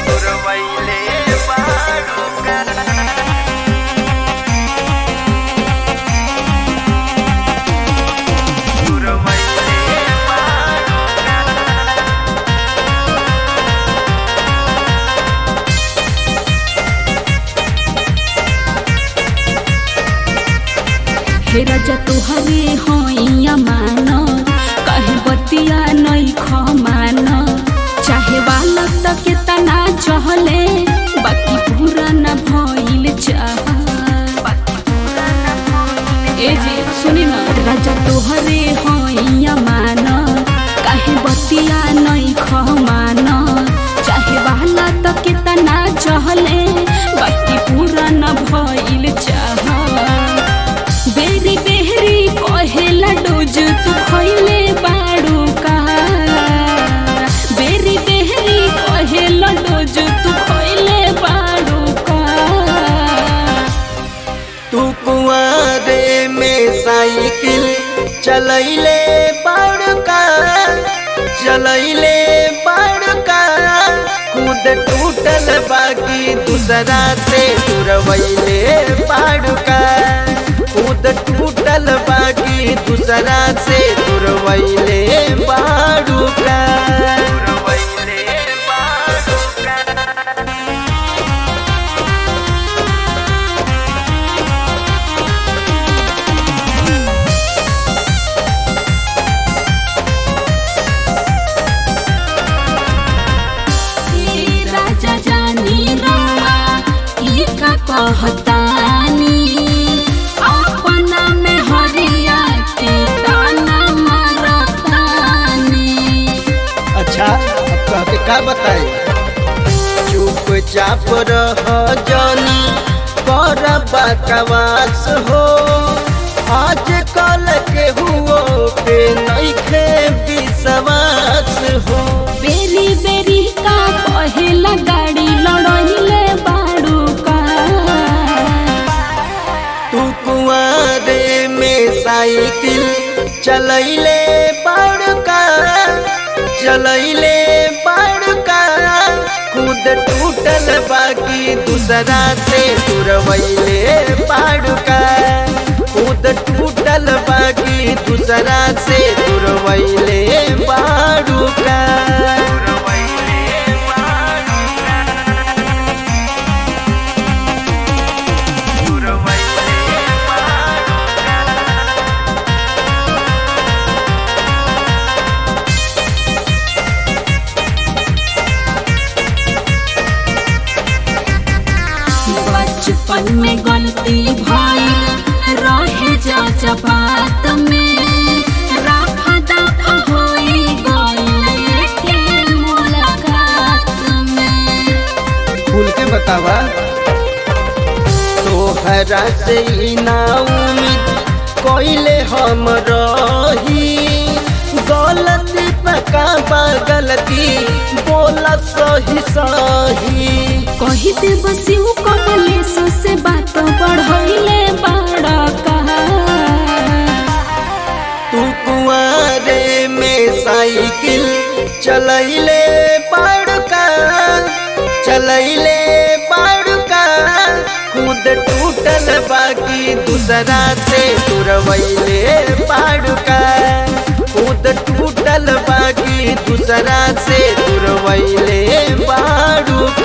तुरवैले बाड़ूका तुरवैले बाड़ूका हे राजा तुहरे होइया मान कहे बतिया नहीं खमान चाहे वाला तक तना चहले बाकी पूरा न भइल चाह ए जी सुनी ना राजा तुहरे होइया मान कहे बतिया नहीं खमान चाहे वाला तक तना चहले बाकी पूरा न भइल चाह बेरी बेहरी कहेला डोज तू खइले बाड़ू का बेरी बेहरी कहेला डोज तू खइले बाड़ू का तू कुआरे में साइकिल चलैले बड़का चलैले बड़का खुद टूटल बाकी दूसरा से तुरवैले बड़का खुद टूटल बाकी दूसरा से तुरवैले बड़का तुरवैले बड़का ए राजा जानी रउआ ई का कहतानी अपना में हरिया के ताना मारतानी अच्छा अब कह के का बताए चुपचाप रह जानी कर बकवास हो आज कल के हुओ पे नइखे विश्वास हो बेरी बेरी का कहेला गाड़ी लड़ाइले बाड़ू का तू कुआरे में साइकिल चलैले बड़का चलैले बड़का खुद टूटल बाकी दूसरा से तुरवैले बड़का खुद टूटल बाकी दूसरा से तुरवैले बड़का तुरवैले बड़का तुरवैले बड़का बचपन में गलती भइल रहे जा बात में राफा दफा होई गइल के मुलाकात में खुल के बतावा तोहरा से ही ना उम्मीद कोइले हम रही गलती पका बा गलती बोला सही सही कही दे बसिउ कमलेश से बात बढ़इले बड़ा कहा तू कुआरे में साइकिल चलैले बड़का चलैले बड़का खुद टूटल बाकी दूसरा से तुरवैले बड़का खुद टूटल बाकी दूसरा से तुरवैले बड़का